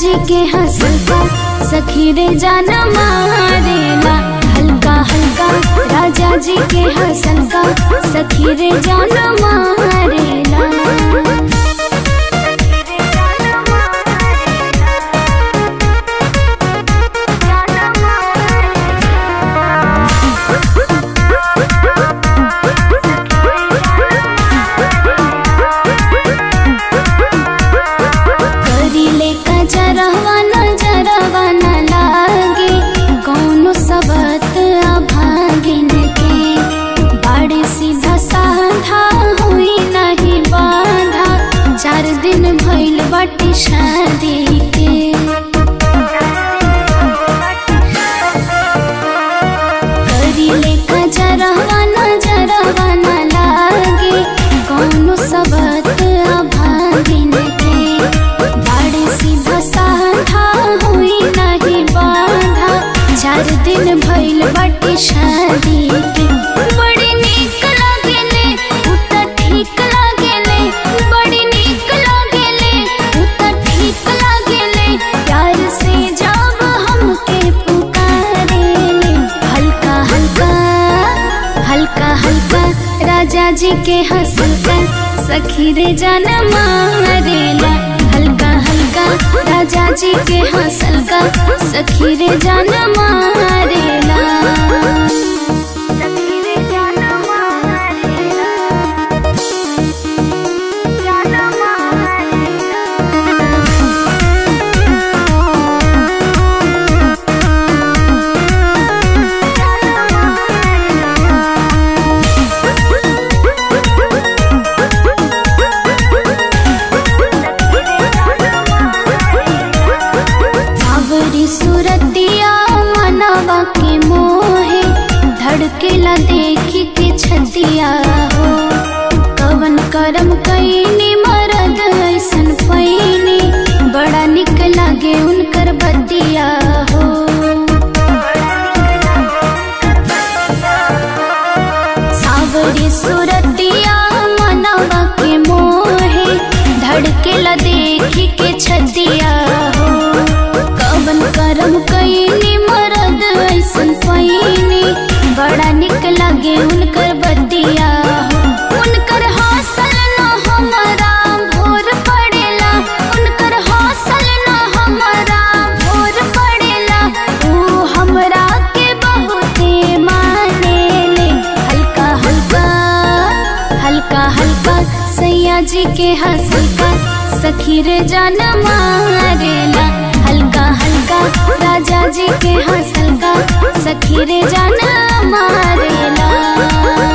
जी के हंसल का सखी रे जान मारेला हल्का हल्का राजा जी के हंसल का सखी रे जान मारेला करीले का जरवा न जरवा न लागे कौनो सबत अभागिन के बाड़े सीधा साधा हुई नहीं बाधा चार दिन भइल बाटे शादी के करीले का जरवा न जरवा न लागे कौनो सबत अभागिन के बाड़े सीधा साधा हुई नहीं बाधा चार दिन भइल बाटे शादी के बड़ी नीक लागेले उ त ठीक लागेले बड़ी नीक लागेले उ त ठीक लागेले प्यार से जब हमके पुकारेले हल्का हल्का हल्का हल्का राजा जी के हंसल का सखी रे जान मारेला हल्का हल्का राजा जी के हंसल का सखी रे जान मारेला सावरी सुरतिया मनवा के मोहे धड़केला देखी के छतिया हो कवन करम कैनी मरद ऐसन पैनी बड़ा निक लागे उनकर बतिया हो सावरी सुरतिया मनवा के मोहे धड़केला देखी के छतिया हो कवन करम कैनी मरद ऐसन पैनी बड़ा निक लागे उनकर बतिया हो उनकर हौसल न हमारा भोर पड़ेला उनकर हौसल न हमारा भोर पड़ेला ऊ हमरा के बहुते मानेले हल्का हल्का हल्का हल्का सैया जी के हंसल का सखी रे जान मारेला हल्का हल्का राजा जी के हंसल का सखी रे जान मारेला